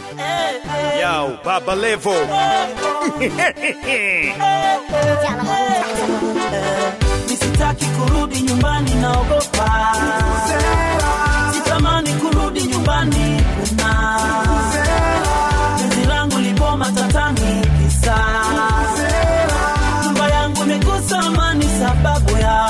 Yo, Baba Levo. Nisitaki kurudi nyumbani, naogopa. Sitamani kurudi nyumbani, kuna penzi langu lipo matatani, kisa nyumba yangu imekosa amani sababu ya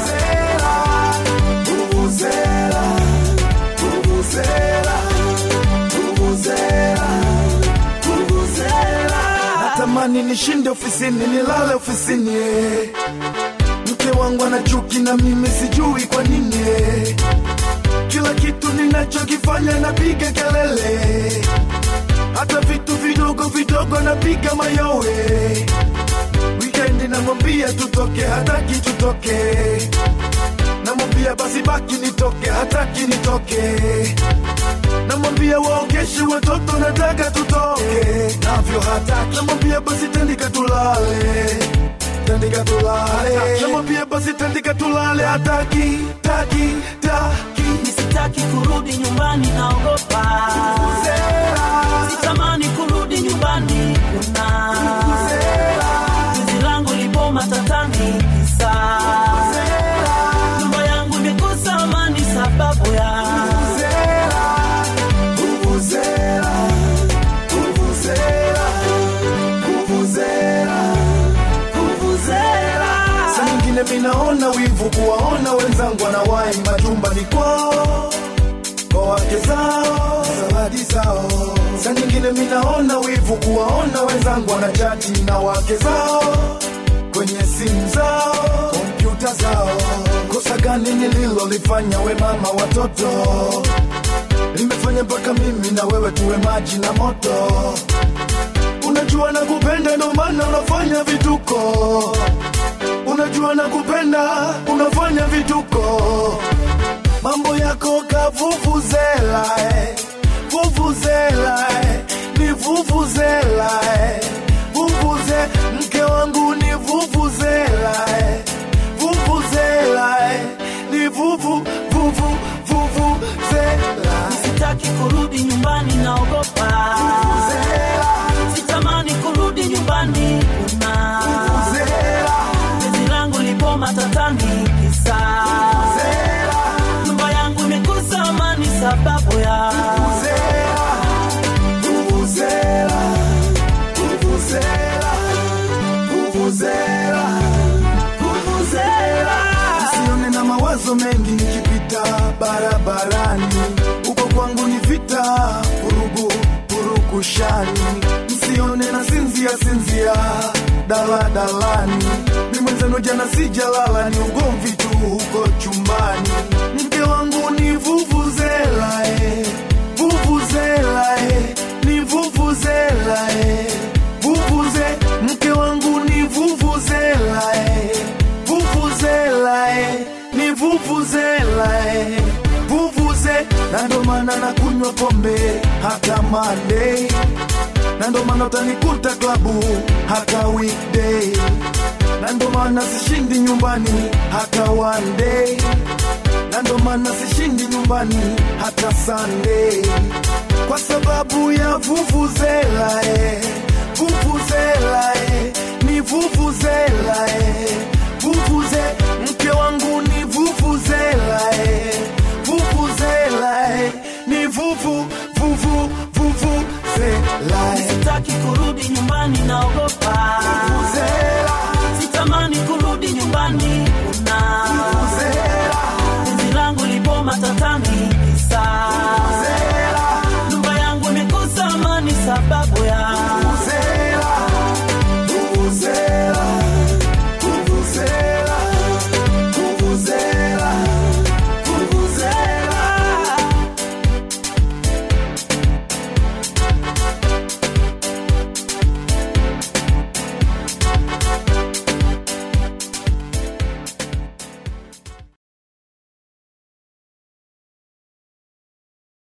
natamani nishinde ofisini nilale ofisini eh. mke wangu ana chuki na mimi sijui kwa nini eh. kila kitu ninachokifanya napiga kelele hata vitu vidogo vidogo napiga mayowe wikendi namwambia tutoke hataki tutoke namwambia basi baki nitoke hataki nitoke namwambia waokeshe watoto nataka tutoke navyo hataki namwambia basi tandika tulale tandika tulale namwambia basi tandika tulale hataki taki taki nisitaki kurudi nyumbani, naogopa. Sitamani kurudi nyumbani, kuna penzi langu lipo matatani, kisa nyumba yangu imekosa amani sababu ya Vuvuzela, vuvuzela, vuvuzela, vuvuzela. Saa nyingine minaona wivu kuwaona wenzangu wanawai majumbani kwao kwa wake zao zawadi zao. Saa nyingine minaona wivu kuwaona wenzangu wanachati na wake zao kwenye simu zao, kompyuta zao. Kosa gani nililolifanya we mama watoto limefanya mpaka mimi na wewe tuwe maji na moto. Unajua na kupenda, ndo maana unafanya vituko. Unajua na kupenda, unafanya vituko. Mambo yako kavuvuzela, eh. vuvuzela, eh. ni vuvuzela, eh. vuvuze mke wangu ni vuvuzela, eh. vuvuzela, eh. ni vuvu vuvu vuvuzela. Sitaki kurudi nyumbani, naogopa. Sitamani kurudi nyumbani, kuna penzi langu lipo matatani, kisa nyumba yangu imekosa amani sababu ya Vuvuzela, vuvuzela, vuvuzela, vuvuzela. Usione na mawazo mengi nikipita barabarani, uko kwangu ni vita, vurugu purukushani. Msione na sinzia sinzia daladalani, ni mwenzenu jana sijalala, ni ugomvi tu huko chumbani. Mke wangu ni vuvuzela eh. Vuvuzela eh, ni vuvuzela eh. Vuvuze mke wangu ni vuvuzela eh. Vuvuzela eh, ni vuvuzela eh. Vuvuze na ndo maana nakunywa pombe hata Monday na ndo maana utanikuta klabu hata weekday na ndo maana sishindi nyumbani hata one day na ndo maana sishindi nyumbani hata Sunday kwa sababu ya vuvuzela eh, vuvuzela